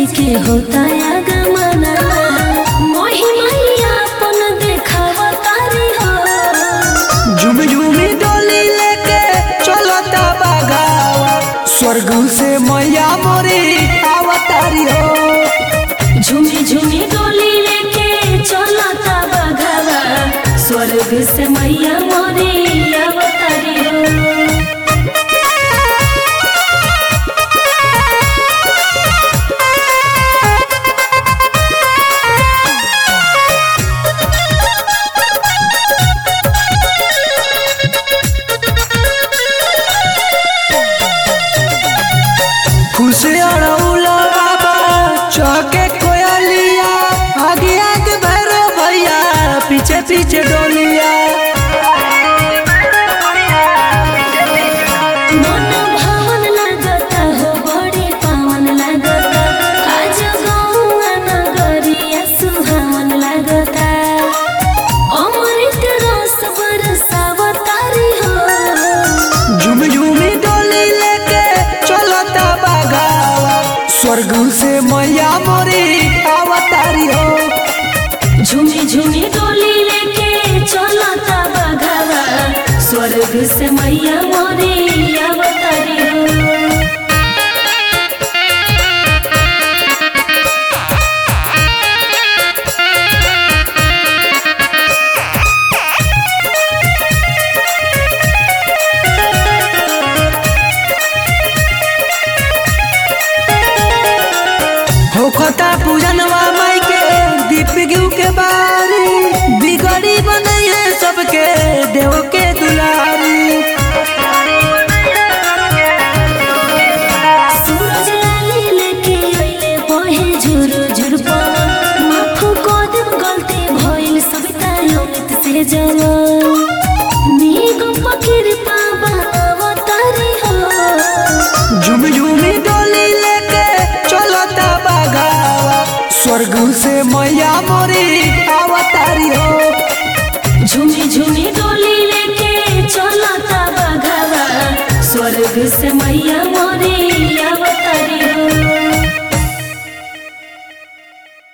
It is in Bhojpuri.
के होता आगमना मोहि मैया अपन देखावा तारी हो झुम झुमी डोली लेके चलता बगावा स्वर्ग से मैया मोरी अवतारी हो झूमी झूमी डोली लेके चलता बघावा स्वर्ग से मैया मोरे अवतारी हो खुश अड़ौला बाबा चौके कोयलिया आगे आगे भैरो भैया पीछे पीछे डोलिया मन भावन लागता हो बड़ी पावन लागता आज गौआ नगरिया सुहावन लागता अमृत रस बरसावतारी हो झुम झुमी डोली लेके चलता बगावा स्वर्ग से मैया मोरी अवतारी हो झूमी झूमी डोली लेके चलता बघावा स्वर्ग से मैया मोरे अवतारी हो होखता पूजनवा माई के दीप गिव के बारी बिगड़ी बनैए सबके देव के दुलारी सूरज लाली लेके अइले बहे झुरु झुरु पवन माफ कदम गलती भइल सविता अमित से जवन नीग फकीर पावा अवतारी हो झुम झुमी डोली लेके चलता बगावा स्वर्ग से मैया मोरी अवतारी हो झूमी झूमी डोली लेके चलता बघावा स्वर्ग से मैया मोरे